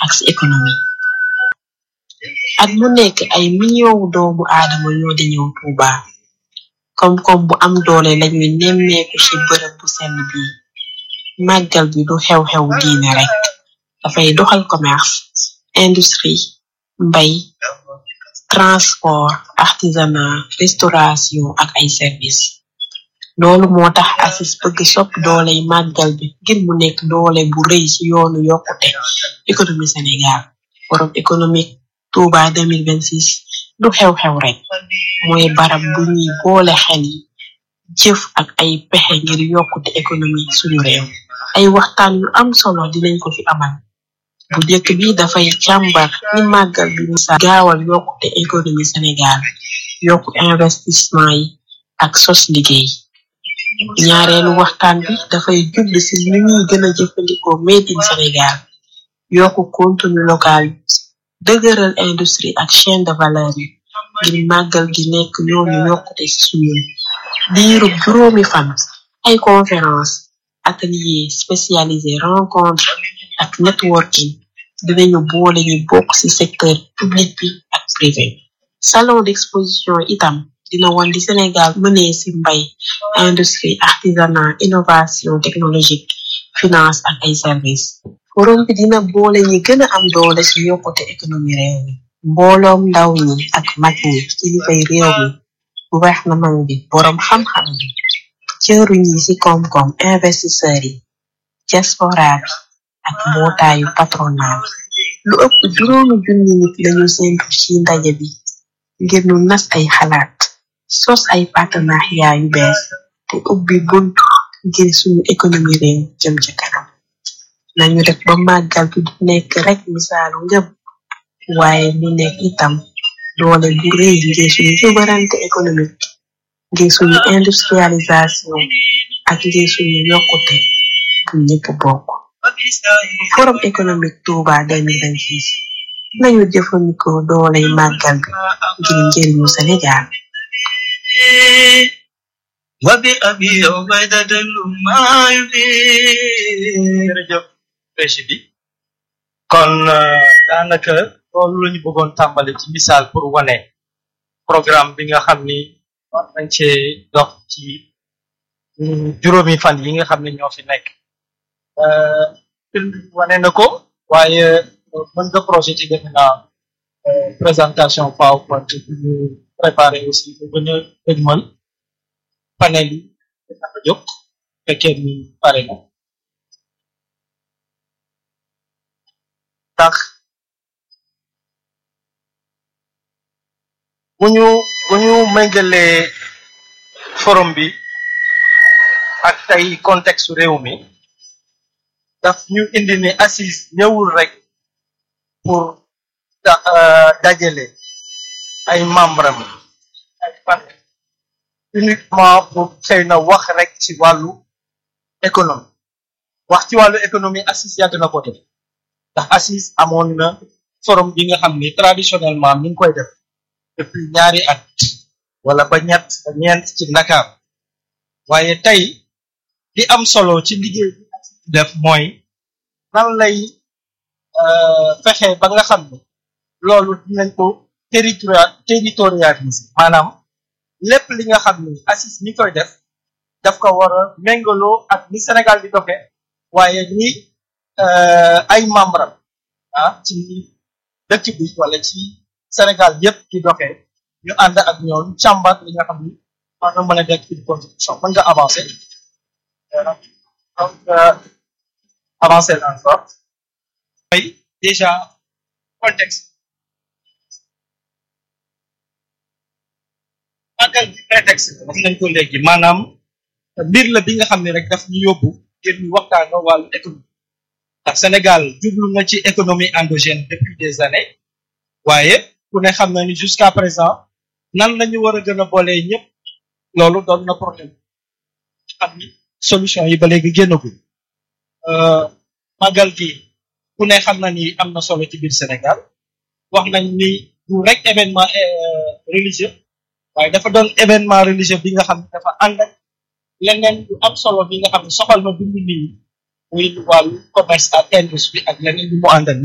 ak si économie at mu nekk ay millions doomu aadama ñoo di ñëw Tuuba koom-koom bu am doole lañuy nemmeeku ci bërëb bu sell bi màggal bi du xew-xew diine rek dafay doxal commerce industrie mbay transport artisanat restauration ak ay service loolu moo tax ACIS bëgg sopp dooley màggal bi ngir mu nekk doole bu rëy ci yoonu yokkute économie Sénégal forum économique Touba 2026 du xew-xew rek mooy barab bu ñuy boole xel yi jëf ak ay pexe ngir yokkute économie suñu réew ay waxtaan yu am solo dinañ ko fi amal bu njëkk bi dafay càmbar ni màggal bi misa gaawal yokkute économie Sénégal yokku investissement yi ak sos liggéey ñaareelu waxtaan bi dafay jublu ci ni ñuy gën a jëfandikoo made in Sénégal yokku contenu local dëgëral industrie ak chaîne de valeur yi ngir màggal gi nekk yoonu yokkute ci suñu diirub juróomi fan ay conférence atelier spécialisé rencontre ak networking dinañu boole ñu bokk ci secteur public bi ak privé salon d'exposition itam dina won di Sénégal mënee ci mbay industrie artisanat innovation technologique finance ak ay service forum bi dina boole ñi gën a am doole ci yokkute économie réew mi mbooloom ndaw ñi ak mag ñi kilifay réew mi gouvernement bi boroom xam-xam bi cëruñ yi ci koom-koom investisseurs yi diaspora bi ak mbootaayu patronat bi lu ëpp juróomi junni nit lañu séntu ci ndaje bi ngir nu nas ay xalaat sos ay partenariat yu bees te ubbi bunt ngir suñu économie réew jëm ca kanam nañu def ba màggal bi du nekk rek misaalu ngëm waaye mu nekk itam doole bu rëy ngir suñu souveraineté économique ngir suñu industrialisation ak ngir suñu yokkute bu ñëpp bokk forum économique Touba 2026 nañu jëfandikoo dooley màggal bi ngir njëriñu Sénégal wabi abi ubaydata luma yubir jërëjëf pêche bi kon daanaka loolu la ñu bëggoon tàmbali ci misaal pour wane programme bi nga xam ni war nañ cee dox ci juróomi fan yi nga xam ne ñoo fi nekk film bi wane na ko waaye mën nga projet ci defe naa présentation PowerPoint bi ñu préparé aussi bu gën a dëgmal panel yi dafa jóg fekkee ni pare na tax bu ñu bu ñu méngalee forum bi ak tey contexte réew mi daf ñu indi ni assise ñëwul rek pour dajale ay membre am ay parti uniquement pour xëy na wax rek ci wàllu économie wax ci wàllu économie assise yàgg na ko def ndax assise amoon na forum bi nga xam ni traditionnellement mi ngi koy def depuis ñaari at wala ba ñett ba ñeent ci Dakar waaye tey li am solo ci liggéey bi def mooy nan lay fexe ba nga xam ne loolu dinañ ko territorial territorialiser maanaam lépp li nga xam ni assise mi koy def daf ko war a méngaloo ak ni Sénégal di doxe waaye ni ay membre ah ci dëkk bi wala ci Sénégal yépp di doxee ñu ànd ak ñoom càmbar li nga xam ni war na mën a nekk une contribution mën nga avancer donc avancer encore mooy déjà contexte màggal bi prétexte wax nañ ko léegi maanaam mbir la bi nga xam ne rek daf ñu yóbbu ngir ñu waxtaanoo wàllu économie ndax Sénégal jublu na ci économie endogène depuis des années waaye ku ne xam na ni jusqu'à présent nan lañu war a gën a boolee ñëpp loolu doon na problème xam ni solution yi ba léegi génnagul màggal gi ku ne xam na ni am na solo ci biir Sénégal wax nañ ni du rek événement religieux waaye dafa doon événement religieux bi nga xam ne dafa ànd ak leneen lu am solo bi nga xam ne soxal na dundu nit ñi muy wàllu commerce ak industrie ak leneen lu mu àndal